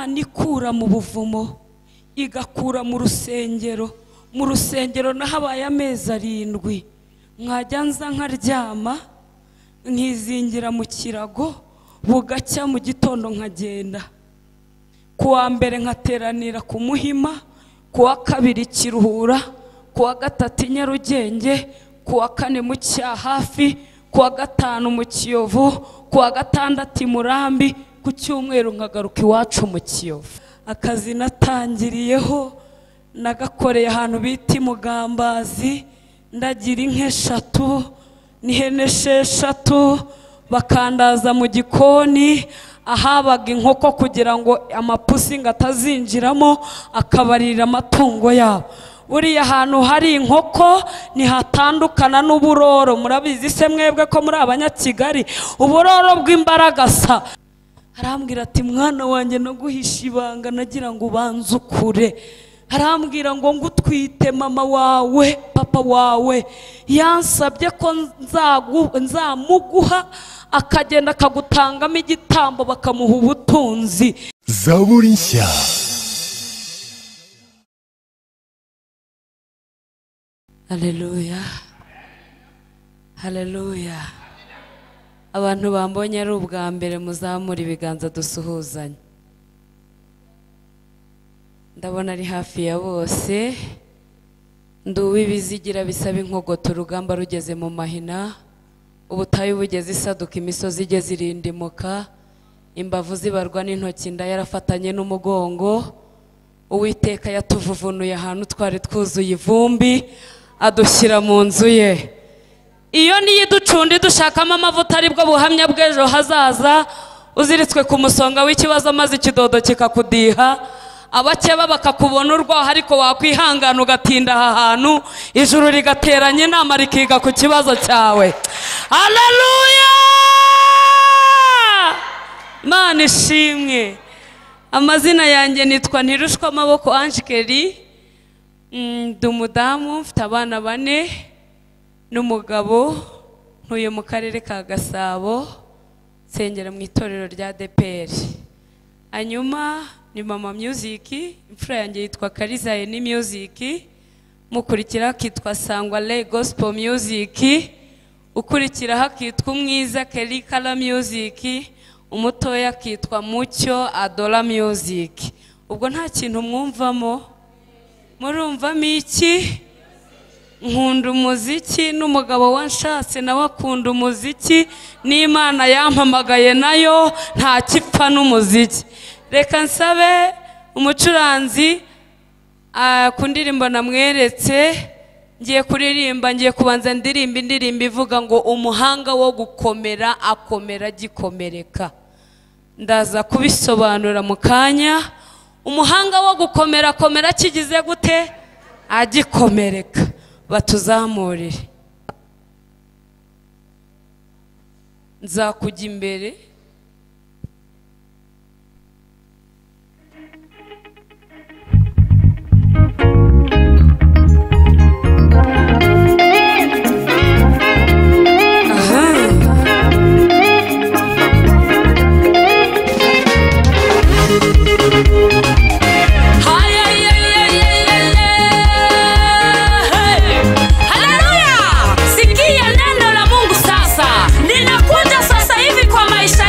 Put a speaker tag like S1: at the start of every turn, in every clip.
S1: igakura mu buvumo igakura mu rusengero mu rusengero nahabaye amezi arindwi mwajya nza nkaryama nkizingira mu kirago bugacya mu gitondo nkagenda ku wa mbere nkateranira ku muhima ku wa kabiri kiruhura ku wa gatatu i nyarugenge ku wa kane mu cyahafi ku wa gatanu mu kiyovu ku wa gatandatu i murambi ku cyumweru nkagaruka iwacu mu kiyovu akazi natangiriyeho nagakoreye ahantu bita imugambazi ndagira inka eshatu n'ihene esheshatu bakandaza mu gikoni ahabaga inkoko kugira ngo amapusi ngo atazinjiramo akabarira amatungo yabo buriya hantu hari inkoko ntihatandukana n'uburoro murabizi se mwebwe ko muri abanyakigali uburoro bw'imbaragasa arambwira ati mwana wanjye no guhisha ibanga nagira ngo ubanze ukure arambwira ngo ngutwite mama wawe papa wawe yansabye ko nzamuguha akagenda akagutangamo igitambo bakamuha ubutunzi
S2: zaburi nshya
S1: Haleluya. Haleluya. Abantu bambonye ari ubwa mbere muzamura ibiganza dusuhuzanye. Ndabona ari hafi ya bose. Nduwe ibizigira bisaba inkogota urugamba rugeze mu mahina. Ubutayu bugeze isaduka imisozi igeze irindimuka. Imbavu zibarwa n'intoki inda yarafatanye n'umugongo. Uwiteka yatuvuvunuye ahantu twari twuzuye ivumbi. adushyira mu nzu ye iyo niyo iducundi dushakamo amavuta aribwo buhamya bw'ejo hazaza uziritswe ku musonga w'ikibazo maze ikidodo kikakudiha abakeba bakakubona urwaho ariko wakwihangana ugatinda aha hantu ijuru rigateranya inama rikiga ku kibazo cyawe haleluya imana ishimwe amazina yanjye nitwa ntirushwa amaboko anjikeri ndi umudamu mfite abana bane n'umugabo ntuye mu karere ka gasabo nsengera mu itorero rya deperi hanyuma ni mama muziki imfura yanjye yitwa kariza ni muziki mukurikira akitwa sangwa le gospel muziki ukurikiraho akitwa umwiza kerikara muziki umutoya akitwa mucyo adora muziki ubwo nta kintu mwumvamo murumvamo iki nkunda umuziki n'umugabo wanshatse nawe akunda umuziki n'imana yampamagaye nayo nta kipfa n'umuziki reka nsabe umucuranzi ku ndirimbo namweretse ngiye kuririmba ngiye kubanza ndirimba indirimbo ivuga ngo umuhanga wo gukomera akomera agikomereka ndaza kubisobanura mu kanya umuhanga wo gukomera komera kigize gute agikomereka batuzamurire nzakujya imbere
S3: Haleluya! Sikia neno la Mungu sasa. Ninakuja sasa hivi kwa maisha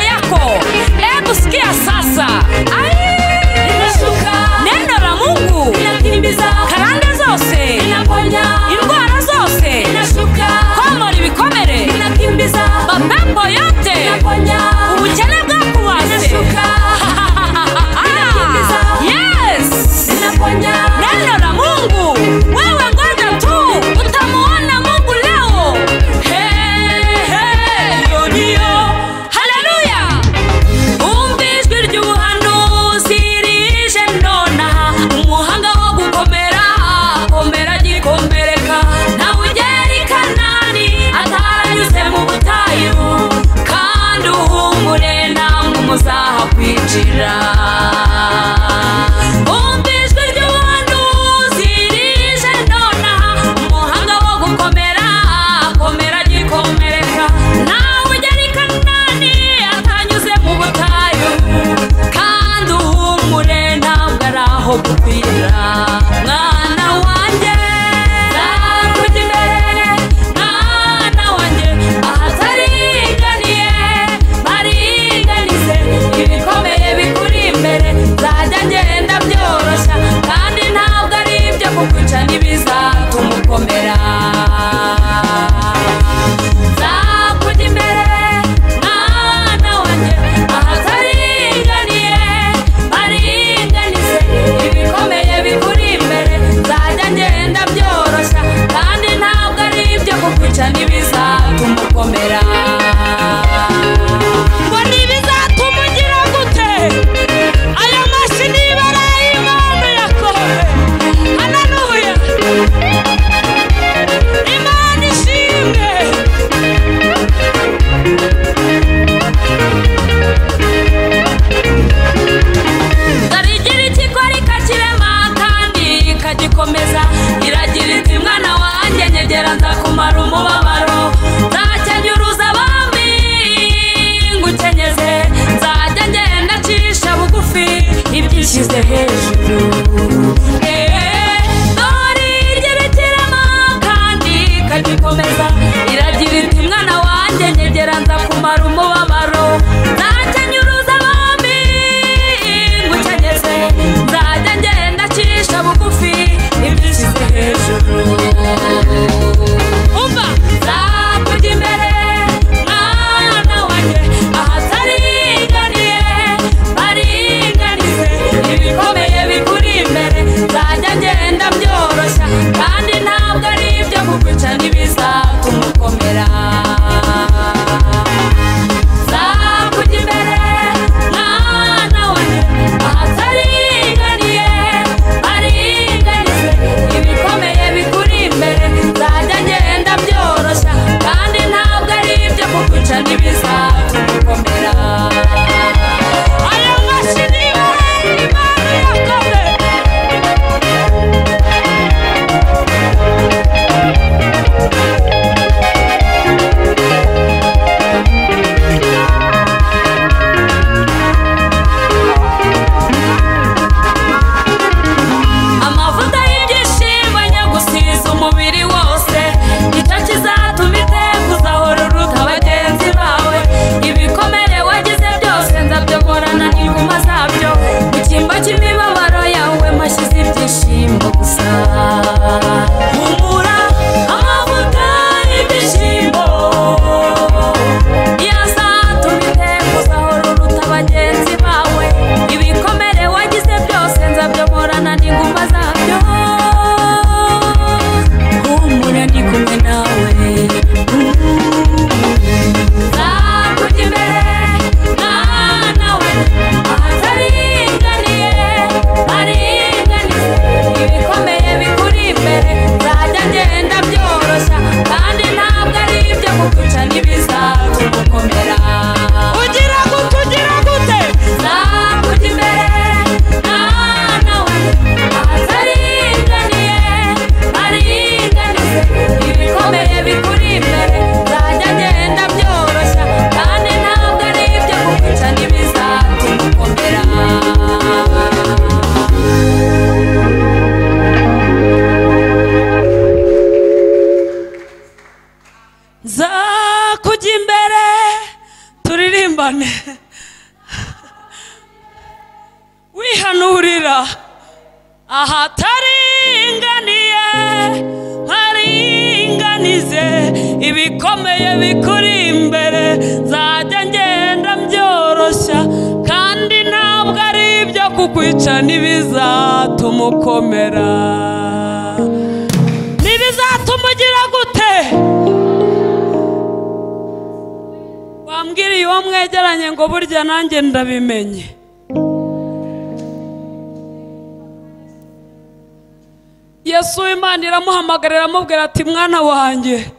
S2: kumara umubabaro nanjye nyuruza abami ngukenyeze nzajya ngenda acisha bugufi ibyishyize hejuru umva nzakujya imbere mwana wanjye ahatariganiye bariganize ibikomeye bikuri imbere nzajya ngenda byoroshya kandi ntabwo ari ibyo kukwica n'ibizakumukomera nzakujya imbere mwana wanjye ahatariganiye bariganize ibikomeye bikuri imbere nzajya ngenda byoroshya kandi ntabwo ari ibyo kukwica n'ibizakumukomera aya mashyi ni ibahe imana yakoze amavuta y'ibyishimo nyagusiza umubiri wose nicyo kizatuma itekuza uruta bagenzi bawe ibikomere wagize byose nzabyogorana n'inguma zabyo mu cyimbo cy'imibabaro yawe mashyize ibyishimo gusa humura amavuta y'ibyishimo yazatuma itekuza uruta bagenzi bawe ibikomere wagize byose nzabyomorana n'inguma zabyo humura ndi kumwe nawe nzakujya imbere mwana we ahataringaniye aringaniye ibikomeye bikuri imbere nzajya ngenda byoroshya kandi ntabwo ari ibyo kuguca n'ibizagukomera ugira gute ugira gute nzakujya imbere mwana we ahataringaniye aringanize ibikomeye bikuri imbere nzajya ngenda byoroshya kandi ntabwo ari ibyo kuguca n'ibizagukomera
S1: nzakujya imbere turirimbane wihanurira ahataringaniye nkaringanize ibikomeye bikuri imbere nzajya ngenda byoroshya kandi ntabwo ari ibyo kukwica n'ibizatuma ukomera n'ibizatuma ugira gute wambwiriye uwo mwegeranye ngo burya nanjye ndabimenye yesu w'imana iramuhamagarira aramubwira ati mwana wanjye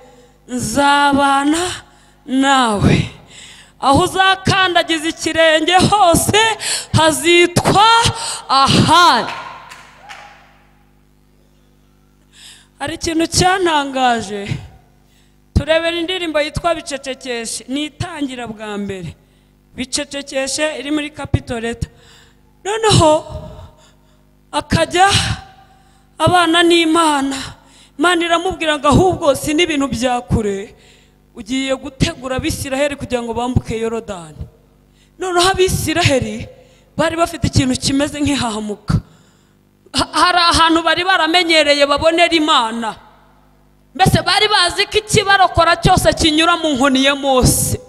S1: nzabana nawe aho uzakandagiza ikirenge hose hazitwa ahari hari ikintu cyantangaje turebera indirimbo yitwa bicecekeshe ni itangira bwa mbere bicecekeshe iri muri kapito leta noneho akajya abana n'imana imana iramubwira ngo ahubwo si n'ibintu bya kure ugiye gutegura abisiraheli kugira ngo bambuke yorodani noneho abisiraheli bari bafite ikintu kimeze nk'ihahamuka Ha- hari ahantu bari baramenyereye babonera imana mbese bari bazi ko ikibarokora cyose kinyura mu nkoni ya mose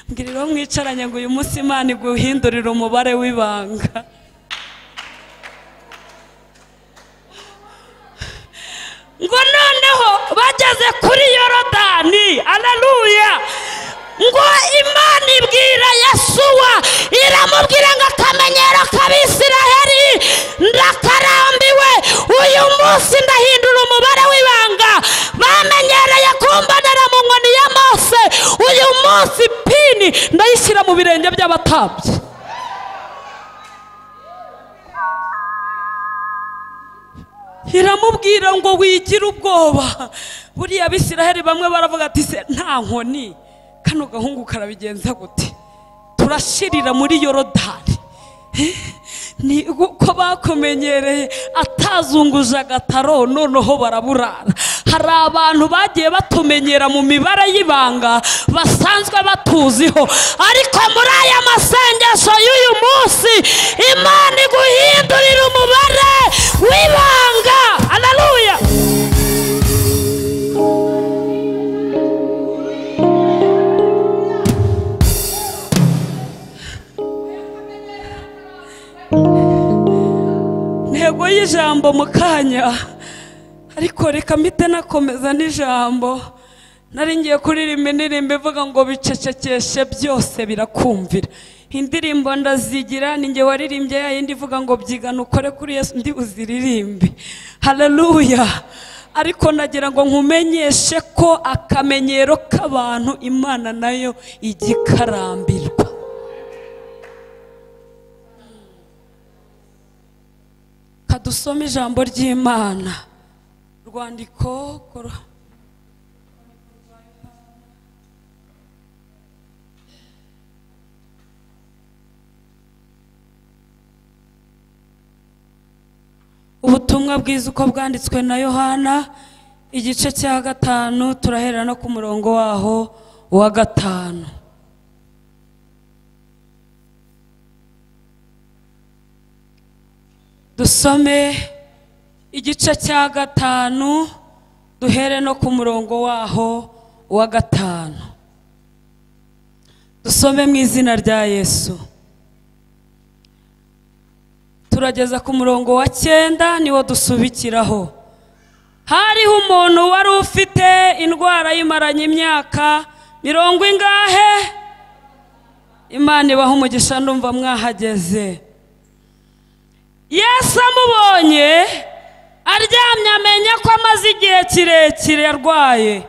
S1: mbwira uwo mwicaranye ngo uyu munsi imana iguhindurire umubare w'ibanga ngo noneho bageze kuri yorodani aleluya ngo imana ibwira yasuwa iramubwira ngo akamenyero k'abisiraheli ndakarambiwe uyu munsi ndahindura umubare w'ibanga bamenyereye kumbonera mu nkoni ya mose uyu munsi pini ndayishyira mu birenge by'abatambyi iramubwira ngo wigire ubwoba buriya bisiraheli bamwe baravuga ati se nta nkoni kano gahungu karabigenza gute turashirira muri yorodani Eh, ni uko bakumenyereye atazunguje agataro noneho baraburara hari abantu bagiye batumenyera mu mibare y'ibanga basanzwe batuziho ariko muri aya masengesho y'uyu munsi imana iguhindurira umubare w'ibanga haleluya ntego y'ijambo mu kanya ariko reka mpite nakomeza n'ijambo nari ngiye kuririmba indirimbo ivuga ngo bicecekeshe byose birakumvira indirimbo ndazigira ni njye waririmbye ya yindi ivuga ngo byigana ukore kuri yesu ndi uziririmbe haleluya ariko nagira ngo nkumenyeshe ko akamenyero k'abantu imana nayo ijya ikarambirwa kadusome ijambo ry'imana rwandiko koro- ubutumwa bwiza uko bwanditswe na yohana igice cya gatanu turahera no ku murongo waho wa gatanu dusome igice cya gatanu duhere no ku murongo waho wa gatanu dusome mu izina rya yesu turageza ku murongo wa cyenda niwo dusubikiraho hariho umuntu wari ufite indwara yimaranye imyaka mirongo ingahe imana ibaha umugisha ndumva mwahageze yesu amubonye aryamye amenya ko amaze igihe kirekire arwaye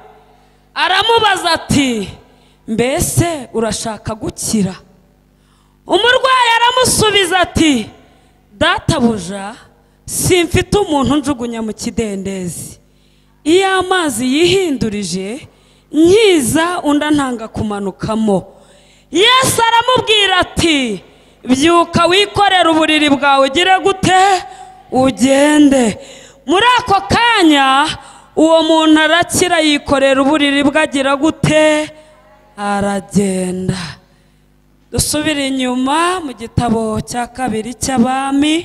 S1: aramubaza ati mbese urashaka gukira umurwayi aramusubiza ati databuja simfite umuntu njugunya mu kidendezi iyo amazi yihindurije nkiza undi antanga kumanukamo yesu aramubwira ati byuka wikorere uburiri bwawe ugire gute ugende muri ako kanya uwo muntu arakira yikorera uburiri bwe agira gute aragenda dusubire inyuma mu gitabo cya kabiri cy'abami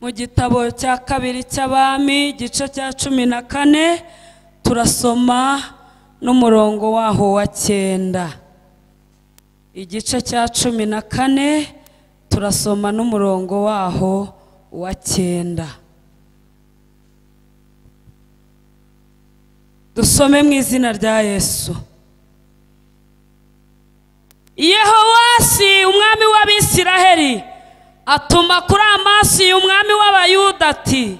S1: mu gitabo cya kabiri cy'abami igice cya cumi na kane turasoma n'umurongo waho wa cyenda igice cya cumi na kane turasoma n'umurongo waho wa cyenda dusome mu izina rya yesu yehowasi umwami w'abisiraheli atuma kuri amasi umwami w'abayuda ati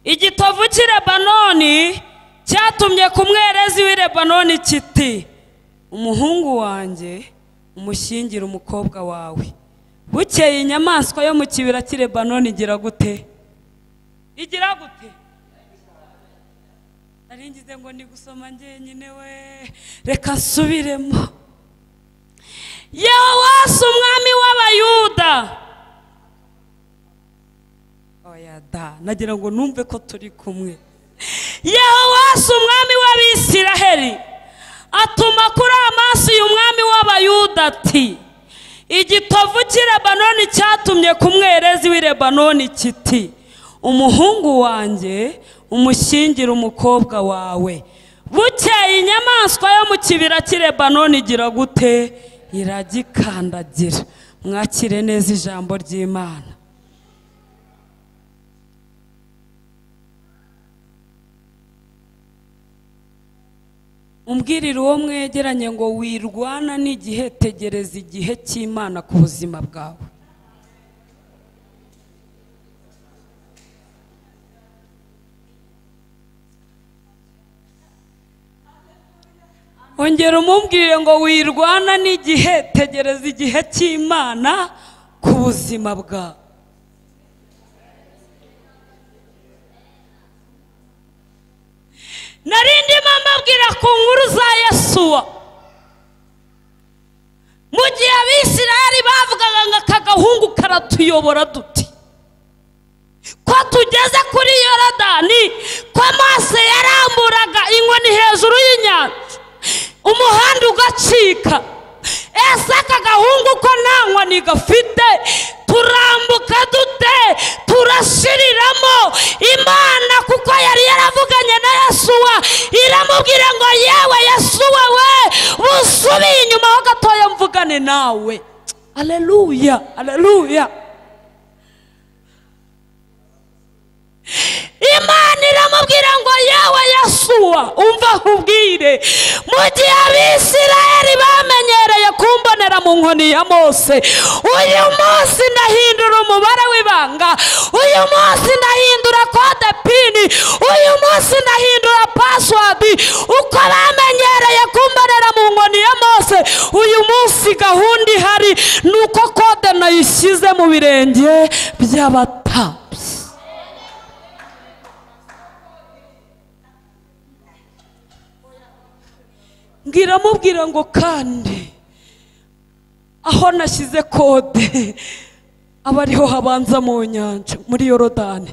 S1: igitovu cy'i lebanoni cyatumye ku mwerezi w'i lebanoni kiti umuhungu wanjye umushyingire umukobwa wawe bukeye inyamaswa yo mu kibira cy'i lebanoni igira gute igira gute nari ngize ngo ni gusoma njyenyine we reka nsubiremo yehowasi umwami w'abayuda oya da nagira ngo numve ko turi kumwe yehowasi umwami w'abisiraheli atuma kuri amasi uyu mwami w'abayuda ati igitovu cy'i lebanoni cyatumye ku mwerezi w'i lebanoni kiti umuhungu wanjye umushyingire umukobwa wawe bukeye inyamaswa yo mu kibira cy'i lebanoni igira gute iragikandagira mwakire neza ijambo ry'imana umbwirire uwo mwegeranye ngo wirwana n'igihe tegereza igihe cy'imana ku buzima bwawe ongera umubwire ngo wirwana n'igihe tegereza igihe cy'imana ku buzima bwawe narindi mama abwira ku nkuru za yesuwa mu gihe abisiraheli bavugaga ngo aka gahungu karatuyobora duti ko tugeze kuri yorodani ko mose yaramburaga inkoni hejuru y'inyanja umuhanda ugacika ese aka gahungu ko nta nkoni gafite turambuka dute turashiriramo imana kuko yari yaravuganye na yesuwa iramubwira ngo yewe yesuwa we busubiye inyuma ho gatoya mvugane nawe aleluya aleluya imana iramubwira ngo yewe yasuwa umva nkubwire mu gihe abisirayeli bamenyereye kumbonera mu nkoni ya mose uyu munsi ndahindura umubare w'ibanga uyu munsi ndahindura kode pini uyu munsi ndahindura pasiwadi uko bamenyereye kumbonera mu nkoni ya mose uyu munsi gahunda ihari ni uko kode nayishyize mu birenge by'abatambyi ngiramubwira ngo kandi aho nashyize kode aba ariho habanza mu nyanja muri yorodani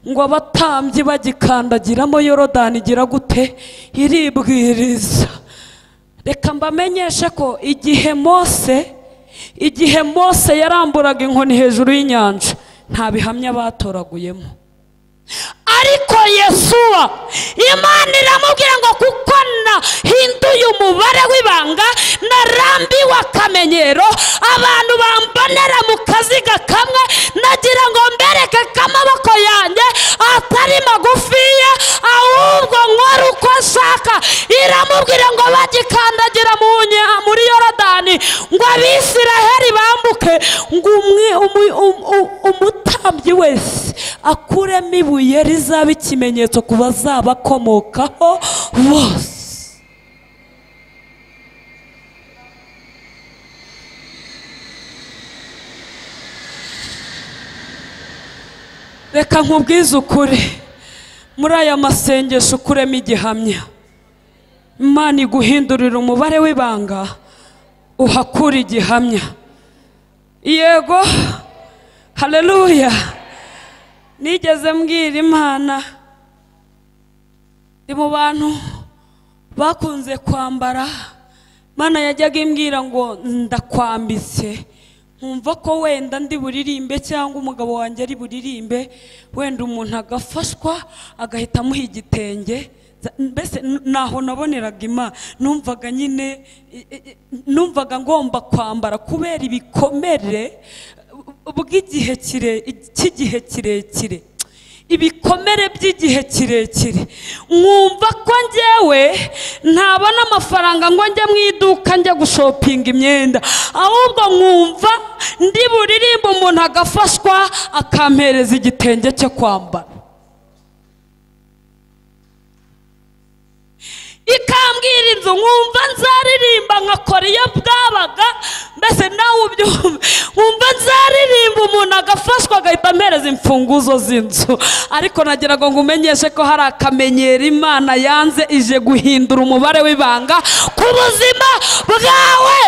S1: ngo abatambyi bagikandagiramo yorodani igira gute iribwiriza reka mbamenyeshe ko igihe mose igihe mose yaramburaga inkoni hejuru y'inyanja nta bihamya batoraguyemo ariko yesuwa imana iramubwira ngo kuko nahinduye umubare w'ibanga narambiwe akamenyero abantu bambonera mu kaziga kamwe nagira ngo mbereke ko amaboko yanjye atari magufiya ahubwo nkora uko ashaka iramubwira ngo bagikandagira mu nya- muri yorodani ngo abisiraheli bambuke ngo umwe umu- um- um- umutambyi wese akuremo ibuye rizaba ikimenyetso ku bazabakomokaho bose reka nkubwize ukuri muri aya masengesho ukuremo igihamya imana iguhindurira umubare w'ibanga uhakura igihamya yego haleluya nigeze mbwira imana ndi mu bantu bakunze kwambara imana yajyaga imbwira ngo ndakwambitse nkumva ko wenda ndi buririmbe cyangwa umugabo wanjye ari buririmbe wenda umuntu agafashwa agahita amuha igitenge Za- mbese n- ntaho naboneraga imana numvaga nyine i- i- i- numvaga ngomba kwambara kubera ibikomere bw'igihe kire cy'igihe kirekire ibikomere by'igihe kirekire mwumva ko njyewe ntabona amafaranga ngo njye mu iduka njye gushopinga imyenda ahubwo nkumva ndi buririmba umuntu agafashwa akampereza igitenge cyo kwambara ikambwira inzu nkumva nzaririmba nkakora iyo bwabaga mbese nawe ubyumve nkumva nzaririmba umuntu agafashwa agahita ampereza imfunguzo z'inzu ariko nagira ngo ngumenyeshe ko hari akamenyero imana yanze ije guhindura umubare w'ibanga ku buzima bwawe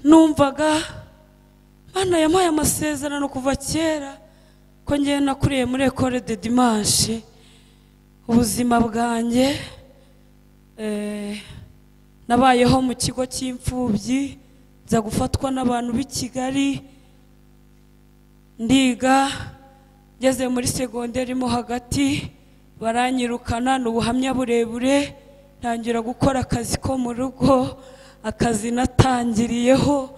S1: numvaga Mana yamuhaye amasezerano kuva kera ko ngewe nakuriye muri ekore de dimanche ubuzima bwanjye eh, nabayeho mu kigo cy'imfubyi nza gufatwa n'abantu b'i kigali ndiga ngeze muri segonderi mo hagati baranyirukana ni ubuhamya burebure ntangira gukora akazi ko mu rugo akazi natangiriyeho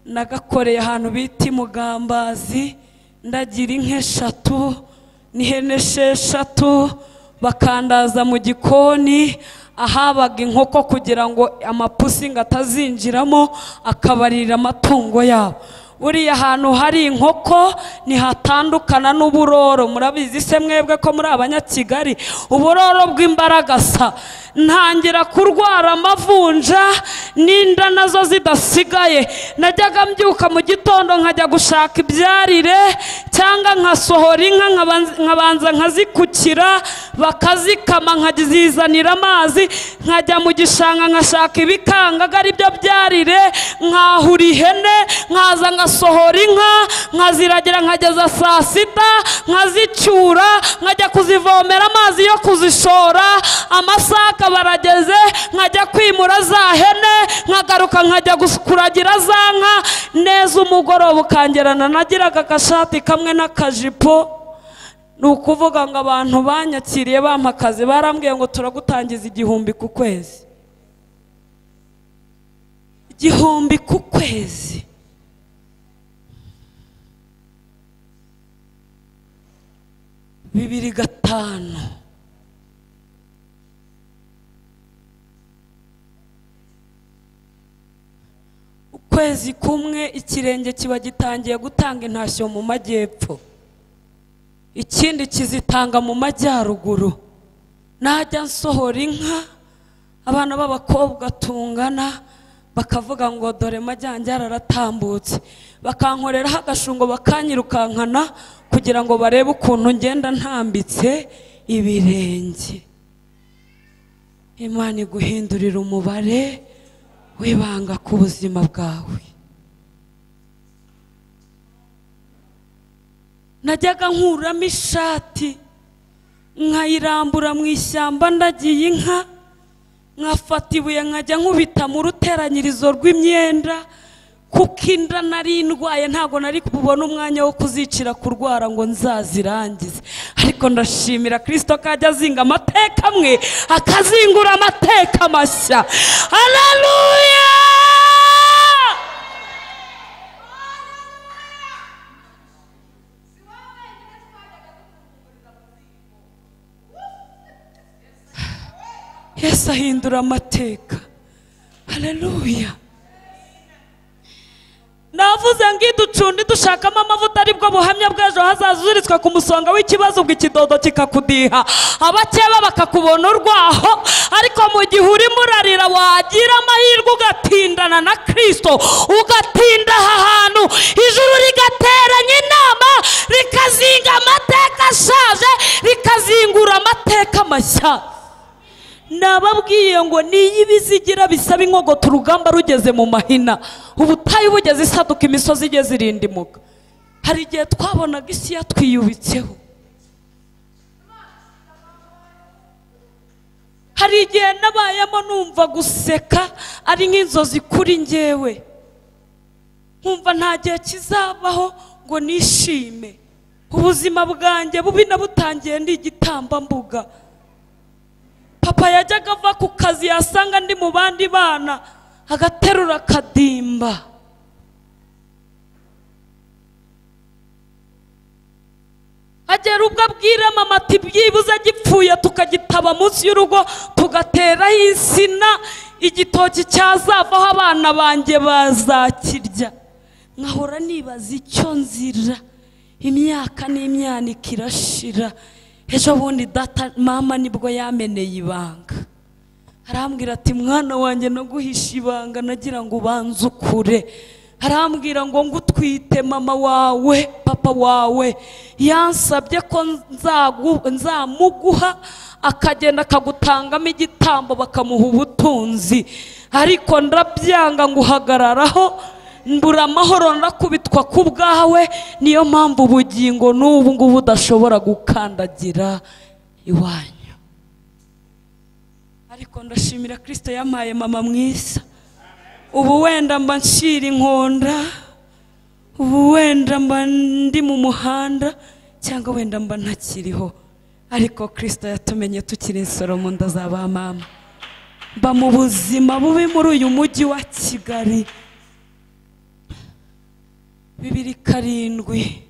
S1: nagakoreye ahantu bita imugambazi ndagira inka eshatu n'ihene esheshatu bakandaza mu gikoni ahabaga inkoko kugira ngo amapusi ngo atazinjiramo akabarira amatungo yabo buriya hantu hari inkoko ntihatandukana n'uburoro murabizi se mwebwe ko muri abanyakigali uburoro bw'imbaragasa ntangira kurwara amavunja n'inda nazo zidasigaye najyaga mbyuka mu gitondo nkajya gushaka ibyarire cyangwa nkasohora inka nkabanza nkabanza nkazikukira bakazikama nkazizanira amazi nkajya mu gishanga nkashaka ibikangaga ari byo byarire nkahura ihene nkaza ngasohora inka nkaziragira nkageza saa sita nkazicyura nkajya kuzivomera amazi yo kuzishora amasaha akaba arageze nkajya kwimura za hene nkagaruka nkajya gus- kuragira za nka neza umugoroba ukangerana nagiraga agashati kamwe n'akajipo ni ukuvuga ngo abantu banyakiriye bampa akazi barambwiye ngo turagutangiza igihumbi ku kwezi igihumbi ku kwezi bibiri gatanu ukwezi kumwe ikirenge kiba gitangiye gutanga intashyo mu majyepfo ikindi kizitanga mu majyaruguru najya nsohora inka abana b'abakobwa tungana bakavuga ngo dore majyanjye araratambutse bakankoreraho agashungo bakanyirukankana kugira ngo barebe ukuntu ngenda ntambitse ibirenge imana iguhindurira umubare wibanga ku buzima bwawe najyaga nkuramo ishati nkayirambura mu ishyamba ndagiye inka nkafata ibuye nkajya nkubita mu ruteranyirizo rw'imyenda kuko inda nari ndwaye ntabwo nari kubona umwanya wo kuzicira kurwara ngo nzazirangize ariko ndashimira kirisito ko ajya azinga amateka amwe akazingura amateka mashya hararuya yesu ahindura amateka haleluya navuze ngo iducundi dushakamo amavuta aribwo buhamya bw'ejo hazaza uzuritswe ku musonga w'ikibazo ubwo ikidodo kikakudiha abakeba bakakubona urwaho ariko mu gihe urimo urarira wagira amahirwe ugatindana na kirisito ugatinda aha hantu ijuru rigateranya inama rikazinga amateka ashaje rikazingura amateka mashya nababwiye ngo niyo ibizigira bisaba inkogoto urugamba rugeze mu mahina ubutayu bugeze isaduka imisozi igeze irindimuka hari igihe twabonaga isi yatwiyubitseho hari igihe nabayemo numva guseka ari nk'inzozi kuri ngewe nkumva nta gihe kizabaho ngo nishime ubuzima bwanjye bubi nabutangiye ndi igitambambuga papa yajyaga ava ku kazi yasanga ndi mu bandi bana agaterura akadimba agera ubwo abwira mama ati byibuze gipfuye tukagitaba munsi y'urugo tugateraho insina igitoki cyazavaho abana banjye bazakirya nkahora nibaza icyo nzira imyaka n'imyaniko irashira ejo bundi data mama nibwo yameneye ibanga arambwira ati mwana wanjye naguhisha ibanga nagira ngo ubanze ukure arambwira ngo ngutwite mama wawe papa wawe yansabye ko nzagu- nzamuguha akagenda akagutangamo igitambo bakamuha ubutunzi ariko ndabyanga ngo uhagararaho mbura amahoro ndakubitwa ku bwawe niyo mpamvu ubugingo n'ubu ngubu udashobora gukandagira iwanyu ariko ndashimira kirisito yampaye mama mwiza ubu wenda mba nshira inkonda ubu wenda mba ndi mu muhanda cyangwa wenda mba ntakiriho ariko kirisito yatumenye tukiri soromu ndazaba mama mba mu buzima bubi muri uyu mujyi wa kigali bibiri karindwi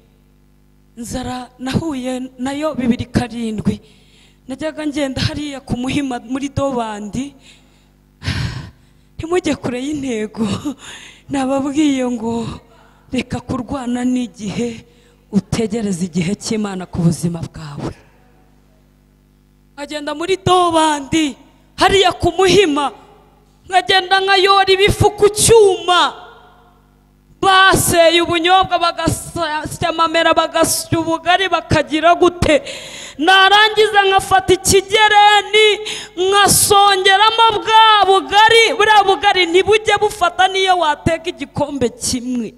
S1: nzara nahuye nayo bibiri karindwi najyaga ngenda hariya ku muhima muri dobandi ntimujye kure y'intego nababwiye ngo reka kurwana n'igihe utegereze igihe cy'imana ku buzima bwawe nkagenda muri dobandi hariya ku muhima nkagenda nkayora ibifu ku cyuma baseye ubunyobwa bagasya amamera bagasya ubugari bakagira gute narangiza nkafata ikigereni nkasongeramo bwa bugari buriya bugari ntibujye bufata n'iyo wateka igikombe kimwe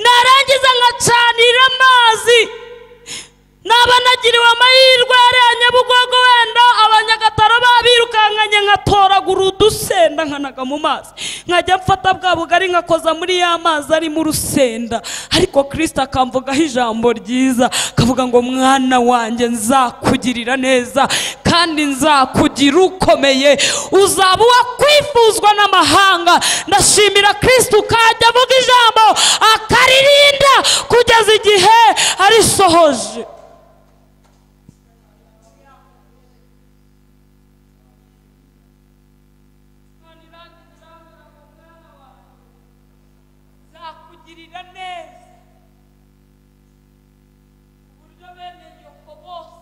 S1: narangiza nkacanira amazi naba nagiriwe amahirwe yariya nyabugogo wenda abanyagataro babirukankanye nkatoragura udusenda nkanaga mu mazi nkajya mfata bwa bugari nkakoza muri ya mazi arimo urusenda ariko kirisita akamvugaho ijambo ryiza akavuga ngo mwana wanjye nzakugirira neza kandi nzakugira ukomeye uzaba uwakwifuzwa n'amahanga ndashimira kirisita ukajya avuga ijambo akaririnda kugeza igihe arisohoje nzakugirira neza ku buryo bene yoko bose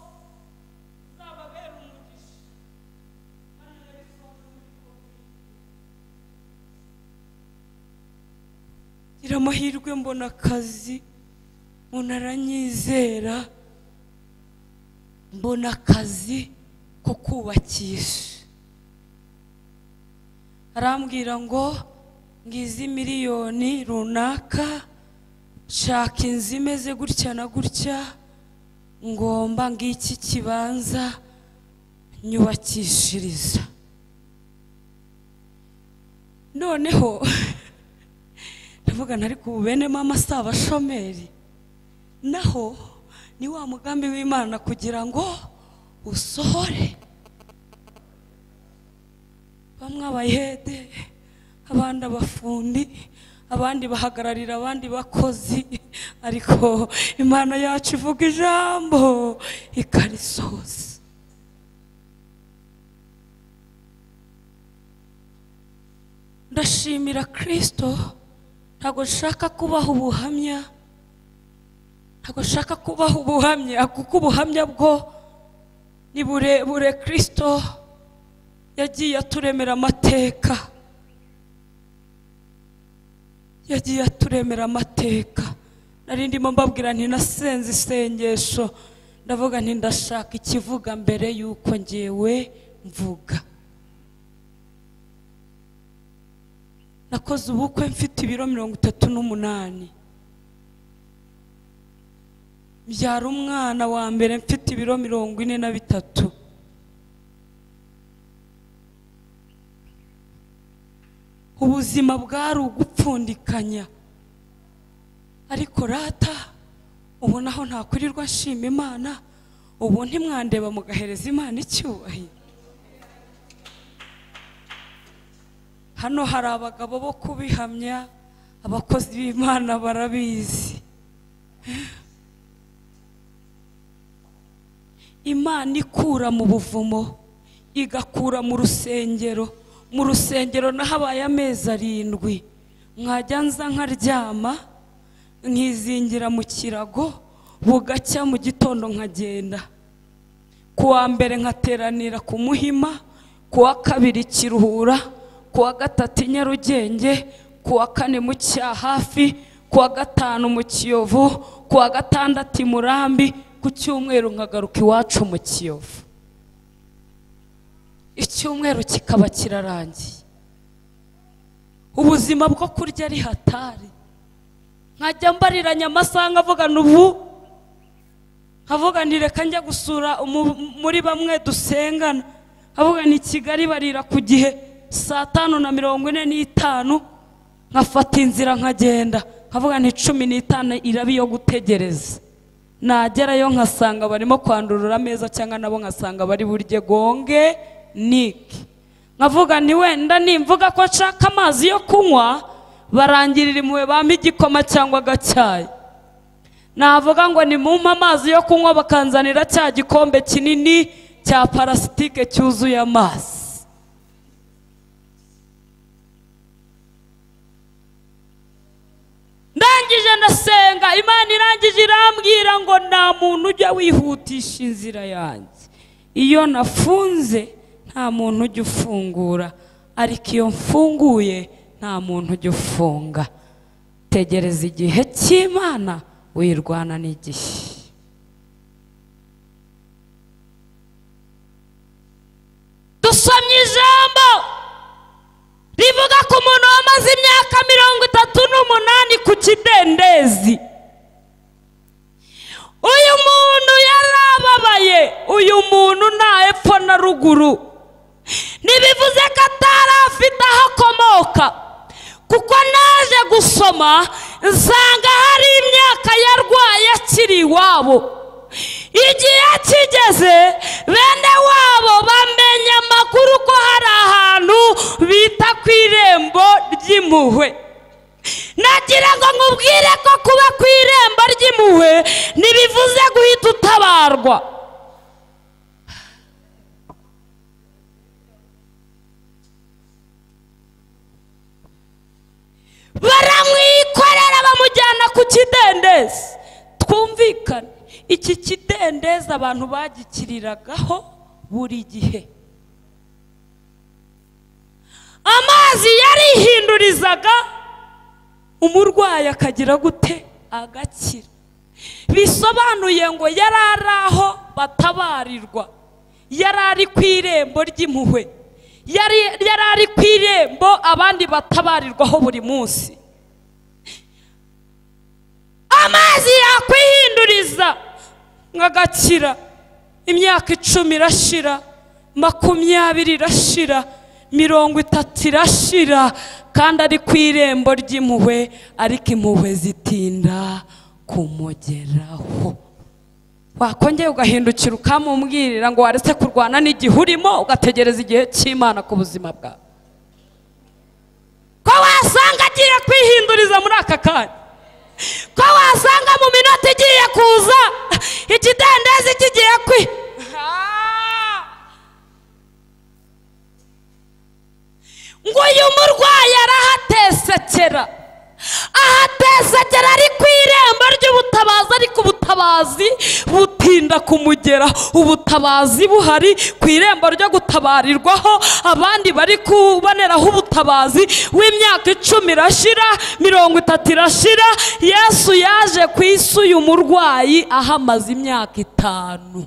S1: uzababera umugisha kandi urabisohoza muri covid ngira amahirwe mbona akazi umuntu aranyizera mbona akazi ko kubakisha arambwira ngo ngizi miliyoni runaka shaka inzu imeze gutya na gutya ngomba ngiki kibanza nyubakishiriza noneho ndavuga ariko ubu bene mama si abashomeri naho ni wa mugambi w'imana kugira ngo usohore bamwe abayede abandi abafundi abandi bahagararira abandi bakozi ariko imana yacu ivuga ijambo ikarisohoza ndashimira kirisito ntabwo nshaka kubaha ubuhamya ntabwo nshaka kubaha ubuhamya kuko ubuhamya bwo ni burebure kirisito yagiye aturemera amateka yagiye aturemera amateka nari ndimo mbabwira nti nasenze isengesho ndavuga nti ndashaka ikivuga mbere y'uko ngewe mvuga nakoze ubukwe mfite ibiro mirongo itatu n'umunani mbyara umwana wa mbere mfite ibiro mirongo ine na bitatu ubuzima bwari ugupfundikanya ariko rata ubu naho ntakurirwa nshima imana ubu ntimwandeba mugahereza imana icyubahiro hano hari abagabo bo kubihamya abakozi b'imana barabizi imana ikura mu buvumo igakura mu rusengero mu rusengero nahabaye amezi arindwi nkajya nza nkaryama nkizingira mu kirago bugacya mu gitondo nkagenda ku wa mbere nkateranira ku muhima ku wa kabiri kiruhura ku wa gatatu i nyarugenge ku wa kane mu cya hafi ku wa gatanu mu kiyovu ku wa gatandatu i murambi ku cyumweru nkagaruka iwacu mu kiyovu icyumweru kikaba kirarangiye ubuzima bwo kurya ari hatari nkajya mbariranya amasaha nkavuga ubu nkavuga nti reka njya gusura umu- muri bamwe dusengana nkavuga ni kigali barira ku gihe saa tanu na mirongo ine n'itanu nkafata inzira nkagenda nkavuga ni cumi n'itanu iraba iyo gutegereza nagerayo nkasanga barimo kwandurura ameza cyangwa nabo nkasanga bari burye gonge niki nkavuga nti wenda nimvuga ko nshaka amazi yo kunywa barangirira impuhwe bampa igikoma cyangwa agacyayi navuga ngo nimumpe amazi yo kunywa bakanzanira cya gikombe kinini cya parasitike cyuzuye amazi ndangije ndasenga imana irangije irambwira ngo nta muntu ujya wihutisha inzira yanjye iyo nafunze nta muntu ujya ufungura ariko iyo mfunguye nta muntu ujya ufunga tegereza igihe cy'imana wirwana n'igihe dusomye ijambo rivuga ku muntu wamaze imyaka mirongo itatu n'umunani ku kidendezi uyu muntu yarababaye uyu muntu nta hepfo na ruguru ntibivuze ko atari afite aho akomoka kuko naje gusoma nsanga hari imyaka yarwaye akiri iwabo igihe kigeze bene wabo bamenya amakuru ko hari ahantu bita ku irembo ry'impuhwe nagira ngo nkubwire ko kuba ku irembo ry'impuhwe ntibivuze guhita utabarwa baramwikorera bamujyana ku kidendezi twumvikane iki kidendezi abantu bagikiriragaho buri gihe amazi yarihindurizaga umurwayi akagira gute agakira bisobanuye ngo yari ari aho batabarirwa yari ari ku irembo ry'impuhwe yari yari ari ku irembo abandi batabarirwaho buri munsi amazi yakwihinduriza nkagakira imyaka icumi irashira makumyabiri irashira mirongo itatu irashira kandi ari ku irembo ry'impuhwe ariko impuhwe zitinda kumugeraho wakongera ugahindukira ukamubwirira ngo waretse kurwana n'igihe urimo ugategereza igihe cy'imana ku buzima bwawe ko wasanga agiye kwihinduriza muri aka kanya ko wasanga mu minota igiye kuza ikidendezi kigiye kwi ngo uyu murwayi arahatesekera ahatesekera ari ku irembo ry'ubutabazi ariko ubutabazi butinda kumugera ubutabazi buhari ku irembo ryo gutabarirwaho abandi bari kuboneraho ubutabazi w'imyaka icumi irashira mirongo itatu irashira yesu yaje ku isi uyu murwayi ahamaze imyaka itanu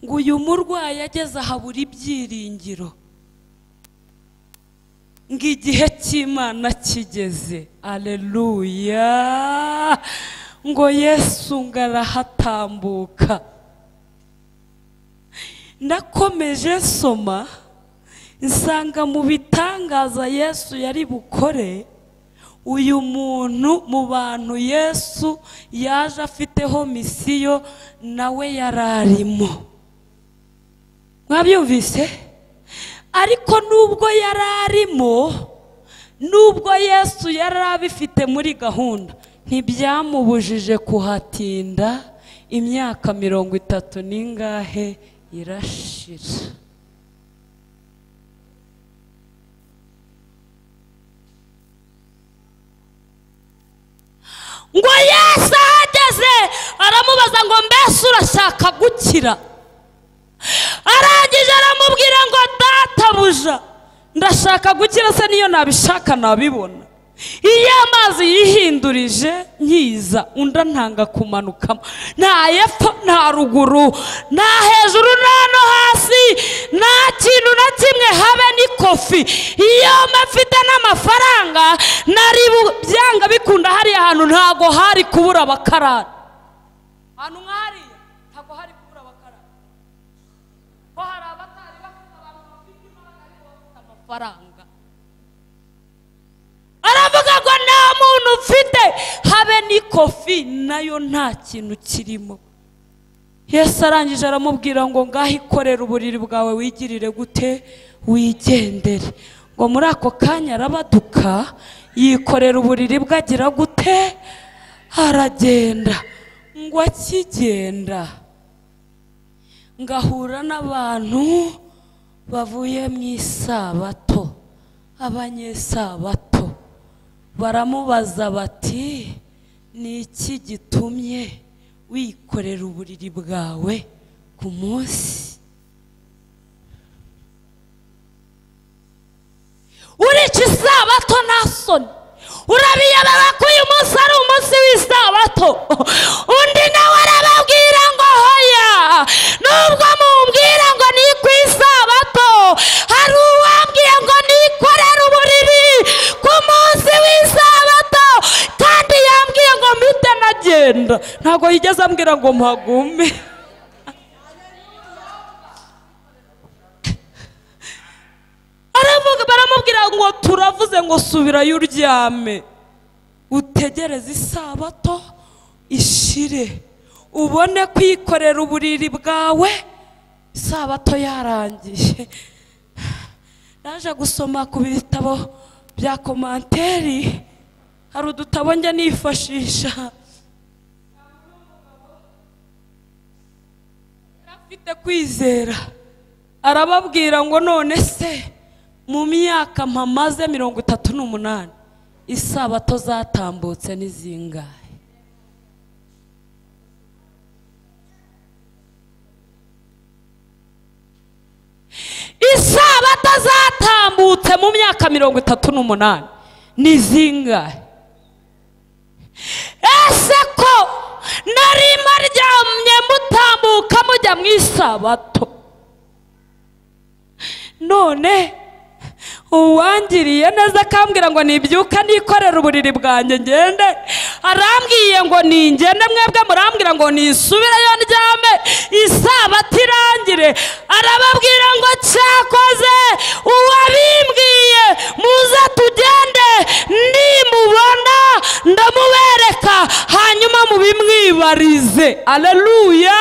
S1: ngo uyu murwayi ageze ahabura ibyiringiro ngo igihe cy'imana kigeze aleluya ngo yesu ngo arahatambuka nakomeje soma nsanga mu bitangaza yesu yari bukore uyu muntu mu bantu yesu yaje afiteho misiyo nawe yari arimo mwabyumvise ariko nubwo yari arimo nubwo yesu yari abifite muri gahunda ntibyamubujije kuhatinda imyaka mirongo itatu n'ingahe irashira ngo yesu ahageze aramubaza ngo mbese urashaka gukira arangije aramubwira ngo databuja ndashaka gukira se niyo nabishaka nabibona iyo amazi yihindurije nkiza undi antanga kumanukamo nta yepfo nta ruguru nta hejuru nta no hasi nta kintu na kimwe habe n'ikofi iyo mafite n'amafaranga nari bu- byanga bikunda hariya hantu ntago hari kubura abakarani ahantu nk'ahariya ntago hari kubura abakarani ko hari abatari bafite abantu bafite imbaraga ariko bafite amafaranga aravuga ngo nta muntu mfite habe n'ikofi nayo nta kintu kirimo yesu arangije aramubwira ngo ngaho ikorere uburiri bwawe wigirire gute wigendere ngo muri ako kanya arabaduka yikorera uburiri bwe agira gute aragenda ngo akigenda ngahura n'abantu bavuye mu isabato abanyesabato baramubaza bati ni iki gitumye wikorera uburiri bwawe ku munsi urica isabato nta soni urabiyobera ko uyu munsi ari umunsi w'isabato undi agenda ntabwo yigeze ambwira ngo mpagume aravuga baramubwira ngo turavuze ngo subirayo uryame utegereze isabato ishire ubone kwikorera uburiri bwawe isabato yarangiye naje gusoma ku bitabo bya komanteri hari udutabo njya nifashisha afite kwizera arababwira ngo none se mu myaka mpamaze mirongo itatu n'umunani isabato zatambutse ni zingahe isabato zatambutse mu myaka mirongo itatu n'umunani ni zingahe ese ko nari maryamye mutambuka mujya mu isabato none uwangiriye neza akambwira ngo nibyuka nikorere uburiri bwanjye ngende arambwiye ngo ningende mwebwe murambwira ngo nisubireyo ndyame isabato irangire arababwira ngo cyakoze uwabimbwiye muze tugende nimubona ndamubereka hanyuma mubimwibarize aleluya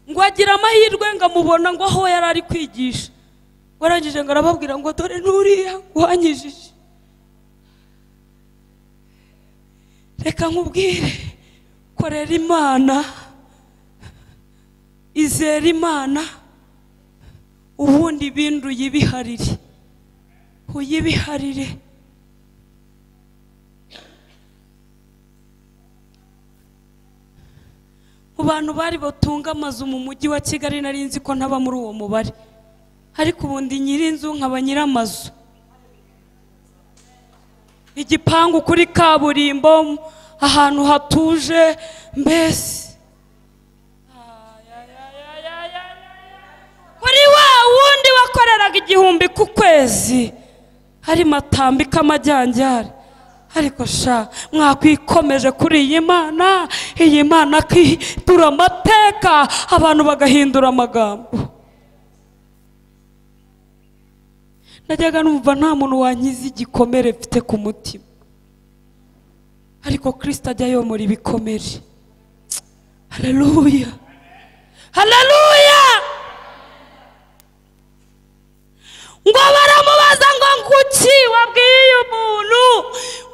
S1: ngo agira amahirwe ngo amubona ngo aho yari ari kwigisha ngo arangije ngo arababwira ngo dore n'uriya wanyijije reka nkubwire korera imana izera imana ubundi ibindi uyibiharire uyibiharire mu bantu bari batunga amazu mu mujyi wa kigali nari nzi ko ntaba muri uwo mubare ariko ubundi nyir'inzu nkaba nyir'amazu igipangu kuri kaburimbo ahantu hatuje mbese kuri wa wundi wakoreraga igihumbi ku kwezi hari matambika amajyanjyari ariko sha mwakwikomeje kuri iyi mana iyi mana akidura amateka abantu bagahindura amagambo najyaga numva nta muntu wankiza igikomere mfite ku mutima ariko kirisita ajya yomora ibikomere haleluya haleluya ngo baramubaza ngo kuki wabwiye umuntu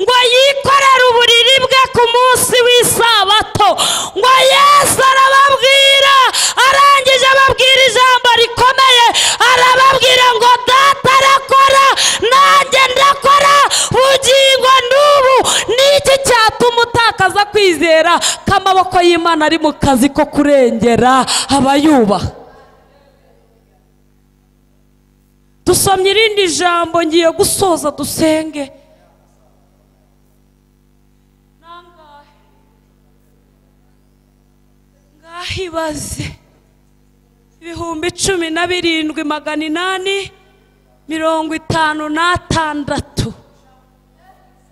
S1: ngo yikorere uburiri bwe ku munsi w'isabato ngo yesu arababwira arangije ababwira ijambo rikomeye arababwira ngo data arakora nanjye ndakora bugingo n'ubu ni iki cyatuma utakaza kwizera ko amaboko y'imana ari mu kazi ko kurengera abayubaha dusomye irindi jambo ngiye gusoza dusenge Nangahe? ngaho ibaze ibihumbi cumi na birindwi magana inani mirongo itanu n'atandatu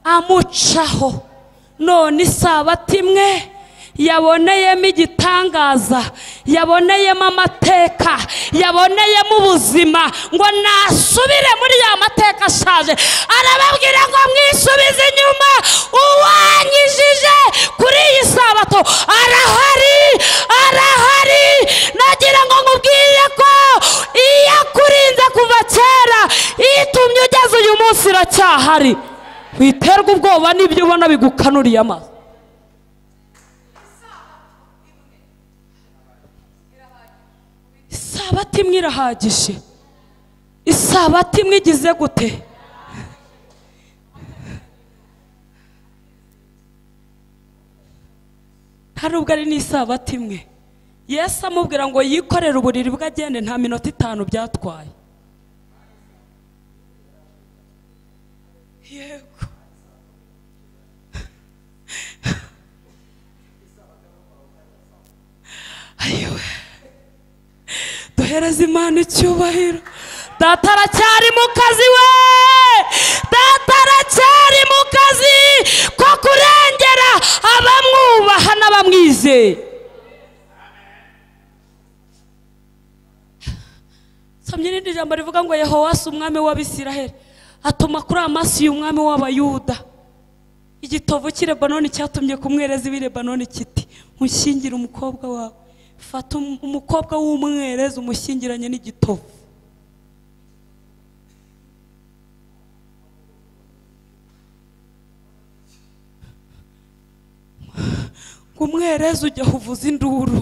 S1: amucaho none isabato imwe yaboneyemo igitangaza yaboneyemo amateka yaboneyemo ubuzima ngo nasubire muri ya mateka ashaje arababwira ngo mwisubize inyuma uwanyijije kuri iyi sabato arahari arahari nagira ngo nkubwire ko iyo akurinze kuva kera itumye ugeze uyu munsi iracyahari witerwa ubwoba n'ibyo ubona bigukanuriye amaso isabato imwe irahagije isabato imwe igize gute hari ubwo ari n'isabato imwe yesu amubwira ngo yikorere uburiri bwe agende nta minota itanu byatwaye yego ayiwe duhereze imana icyubahiro data aracyari mu kazi we data aracyari mu kazi ko kurengera ngo yehowasi umwami w'abisiraheli atuma kuri amasiyo umwami w'abayuda igitovu cy'i Lebanoni cyatumye kumwereza ibi Lebanoni kiti mushyingire umukobwa wawe fata um- umukobwa w'umwereza umushyingiranye n'igitovu ngo umwereza ujya uvuza induru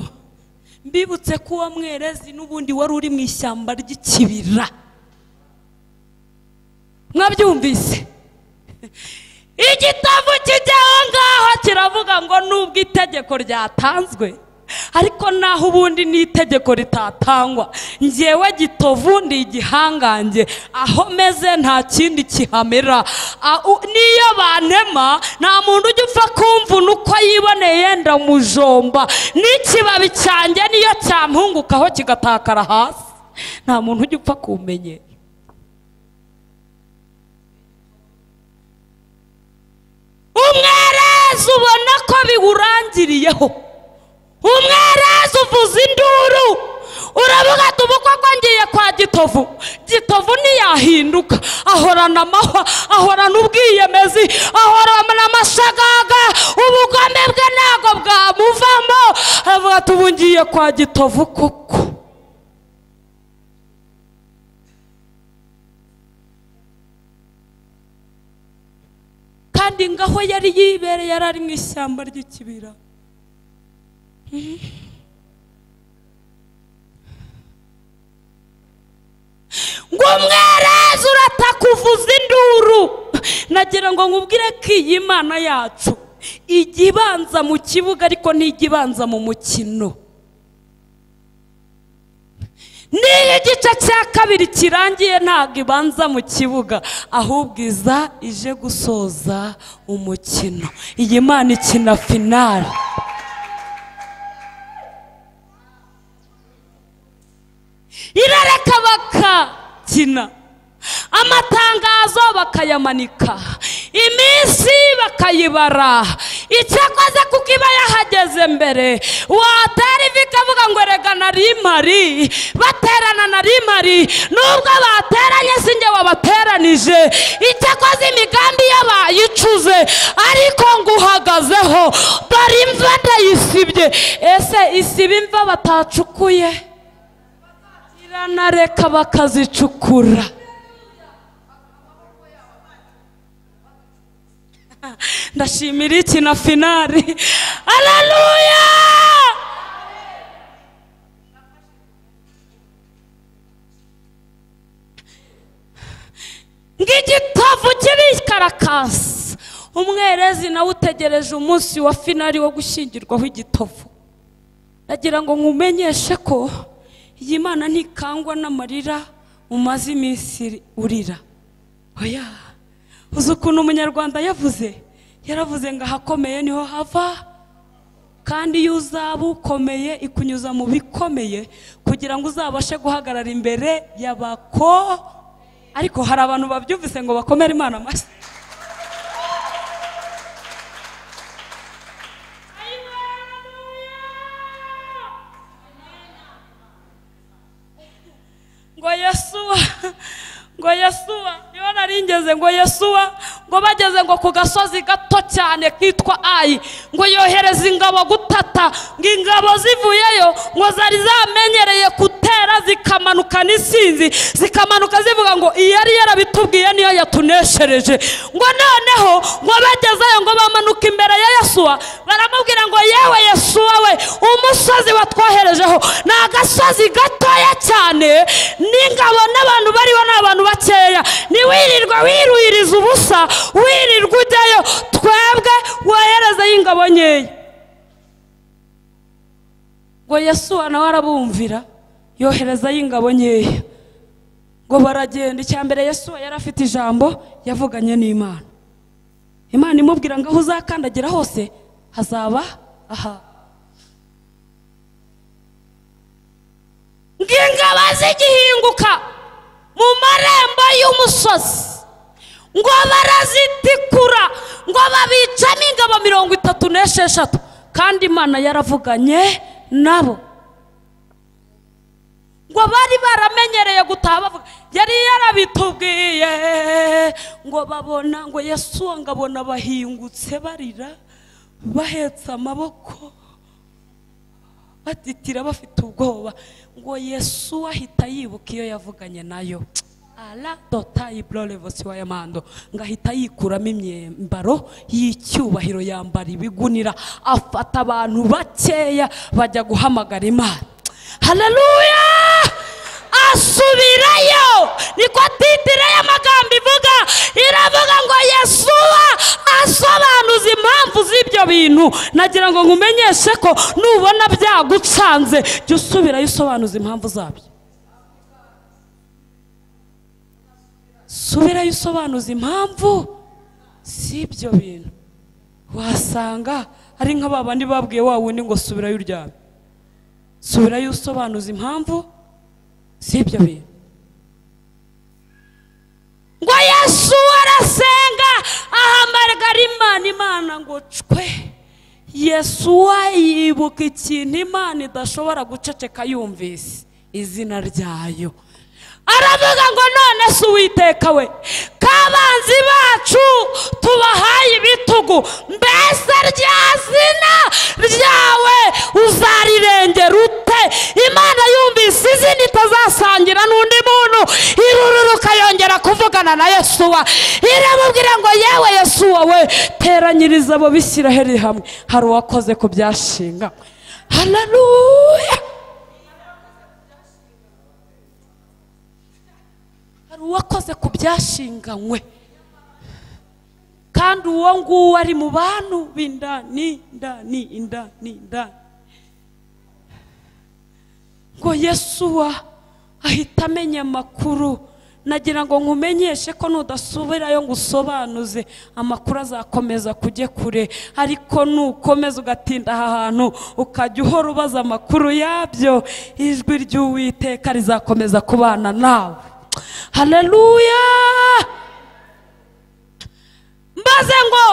S1: mbibutse ko uwo mwerezi n'ubundi wari uri mu ishyamba ry'ikibira mwabyumvise igitabo kijya aho ngaho kiravuga ngo nubwo itegeko ryatanzwe ariko naho ubundi n'itegeko ritatangwa njyewe gitovu ndi igihangange aho meze nta kindi kihamera A- u- n'iyo bantema nta muntu ujya upfa kumvuna uko yiboneye yenda mujomba n'ikibabi cyanjye niyo cyampungukaho kigatakara hasi nta muntu ujya upfa kumenyera umwereza ubona ko biwurangiriyeho umwereza uvuza induru uravuga ati ubu koko ngiye kwa gitovu gitovu ntiyahinduka ahorana amahwa ahorana ubwiyemezi ahorana amashagaga ubugome bwe ntabwo bwamuvamo aravuga ati ubu ngiye kwa gitovu koko kandi ngaho yari yibereye yari ari mu ishyamba ry'ikibira Mhm. ngo umwereza urataka uvuza induru nagira ngo nkubwire ko iyi mana yacu ijya ibanza mu kibuga ariko ntijya ibanza mu mukino niyo igice cya kabiri kirangiye ntabwo ibanza mu kibuga ahubwo iza ije gusoza umukino iyi mana ikina finale irareka bakakina amatangazo bakayamanika iminsi bakayibara icyakoze kuko iba yahageze mbere watera ivi ikavuga ngo erega nari mpari baterana nari mpari nubwo bateranye sinjye wabateranije icyakoze imigambi yo bayicuze ariko ngo uhagazeho dore imva ndayisibye ese isiba imva batacukuye iranareka bakazicukura ndashimira iki na finari aleluya ng'igitovu kibikarakasi umwerezi nawe utegereje umunsi wa finari wo gushyingirwaho igitovu ndagira ngo nkumenyeshe ko iyi mana ntikangwa n'amarira umaze iminsi urira oya uzi ukuntu umunyarwanda yavuze yaravuze ngo ahakomeye niho hava kandi iyo uzaba ukomeye ikunyuza mu bikomeye kugira ngo uzabashe guhagarara imbere y'abako ariko hari abantu babyumvise ngo bakomere imana amashyi ngo yesuwa ngo yesuwa niba naringeze ngo yesuwa ngo bageze ngo ku gasozi gato cyane kitwa ayi ngo yohereza ingabo gutata ngo ingabo zivuyeyo ngo zari zamenyereye gutera zikamanuka n'isinzi zikamanuka zivuga ngo iyi yari yarabitubwiye niyo yatuneshereje ngo noneho ngo bagezeyo ngo bamanuka imbere ya yesuwa baramubwira ngo yewe yesuwa we umusozi watwoherejeho ni agasozi gatoya cyane n'ingabo n'abantu bariho ni abantu bakeya ntiwirirwa wirwiriza ubusa wirirwa ujyayo twebwe woherezeyo ingabo nkeya ngo yesuwa nawe arabumvira yoherezayo ingabo nkeya ngo baragenda icya mbere yesuwa yari afite ijambo yavuganye n'imana imana imubwira ngo aho uzakandagira hose hazaba aha ngo ingabo zigihinguka mu marembo y'umusozi ngo barazitikura ngo babicamo ingabo mirongo itatu n'esheshatu kandi imana yaravuganye nabo ngo bari baramenyereye gutaha bavuga yari yarabitubwiye ngo babona ngo yesu ngabona bahingutse barira bahetse amaboko batitira bafite ubwoba ngo yesu ahita yibuka iyo yavuganye nayo ara dota iburorevosiyo y'amando ngo ahita yikuramo imyambaro y'icyubahiro yambara ibigunira afata abantu bakeya bajya guhamagara imana hararuya asubirayo niko titire y'amagambo ivuga iravuga ngo yesuwa asobanuza impamvu z'ibyo bintu nagira ngo nkumenyeshe ko nubona byagucanze jya usubirayo usobanuza impamvu zabyo subirayo usobanuza impamvu z'ibyo bintu wasanga ari nka ba bandi babwiye wa wundi ngo subirayo uryame subirayo usobanuza impamvu z'ibyo bintu ngo yesu arasenga ahamagara imana imana ngo cwe yesu yibuka ikintu imana idashobora guceceka yumvise izina ryayo aravuga ngo none se uwiteka we k'abanzi bacu tubahaye ibitugu mbese rya zina ryawe uzarirengera ute imana yumvise izina itazasangira n'undi muntu irururuka yongera kuvugana na yesuwa iramubwira ngo yewe yesuwa we teranyiriza abo bisiraheli hamwe hari uwakoze ku byashinga hararuya hari uwakoze ku byashinganywe kandi uwo nguwo ari mu bantu b'indani indani indani indani ngo yesuwa ahita amenya amakuru nagira ngo nkumenyeshe ko nudasubirayo ngo usobanuze amakuru azakomeza kujye kure ariko nukomeza ugatinda aha hantu ukajya uhora ubaza amakuru yabyo ijwi ry'uwiteka rizakomeza kubana nawe haleluya maze ngo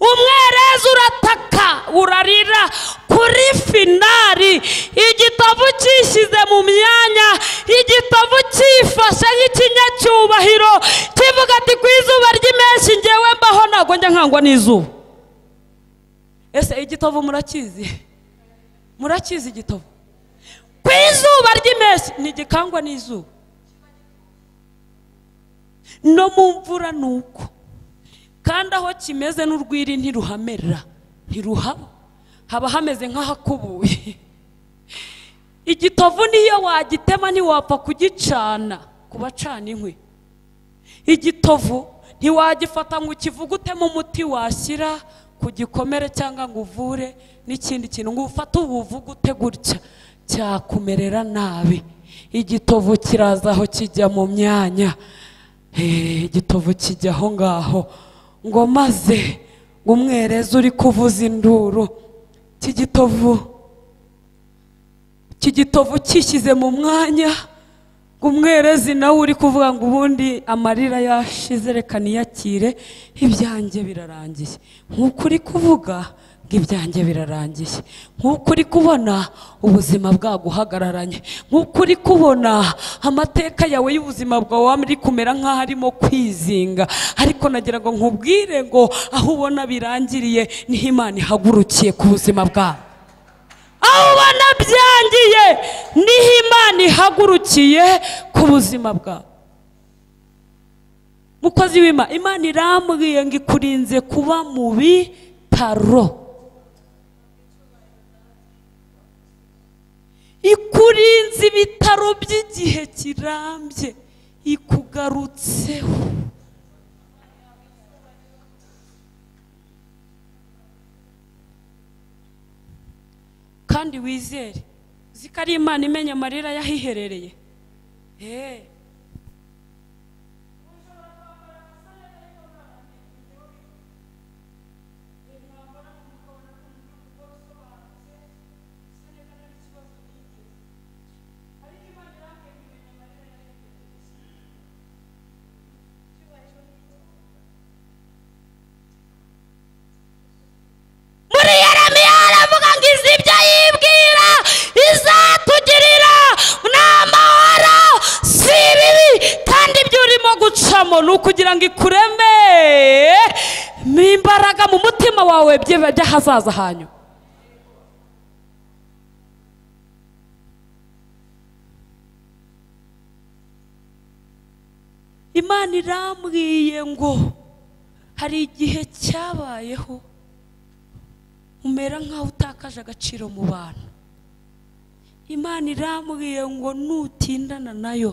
S1: umwereza urataka urarira kuri finari igitovu cyishyize mu myanya igitovu cyifashe nk'ikinyacyubahiro kivuga ati ku izuba ry'imenshi ngewe mbaho ntabwo njya nkangwa n'izuba ese igitovu murakizi murakizi igitovu ku izuba ry'imenshi ntigikangwa n'izuba no mu mvura ni uko kandi aho kimeze n'urwiri ntiruhamera ntiruhaba haba hameze nk'ahakubuye igitovu niyo wagitema ntiwapfa kugicana ku bacana inkwi igitovu ntiwagifata ngo ukivugutemo umuti washyira ku gikomere cyangwa ngo uvure n'ikindi kintu ngo ufate ubuvugute gutya cyakumerera nabi igitovu kiraza aho kijya mu myanya igitovu kijya aho ngaho ngo maze ngo umwereze uri kuvuza induru cy'igitovu cy'igitovu cyishyize mu mwanya ngo umwerezi nawe uri kuvuga ngo ubundi amarira yashize reka niyakire ibyanjye birarangiye nk'uko uri kuvuga ngo ibyanjye birarangiye nk'uko uri kubona ubuzima bwaguhagararanye nk'uko uri kubona amateka yawe y'ubuzima bwawe ari kumera nk'aho arimo kwizinga ariko nagira ngo nkubwire ngo aho ubona birangiriye niho imana ihagurukiye ku buzima bwawe aho ubona byangiye niho imana ihagurukiye ku buzima bwawe mukozi w'imana imana irambwiye ngo ikurinze kuba mubi bitaro ikurinze ibitaro by'igihe kirambye ikugarutseho kandi wizere uzi ko ari imana imenya amarira yahiherereye hehe muri yeremiya aravuga ngo izi ibyo yibwira izatugirira gucamo ni ukugira ngo ikureme mo imbaraga mu mutima wawe by'ibihe by'ahazaza hanyu imana irambwiye ngo hari igihe cyabayeho umera nk'aho utakaje agaciro mu bantu imana irambwiye ngo nutindana nayo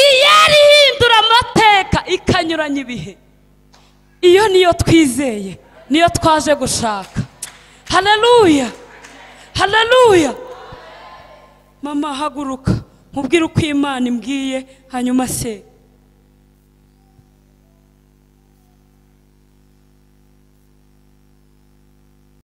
S1: iyo ari ihindura amateka ikanyuranya ibihe iyo niyo twizeye niyo twaje gushaka haleluya haleluya mama haguruka nkubwire uko imana imbwiye hanyuma se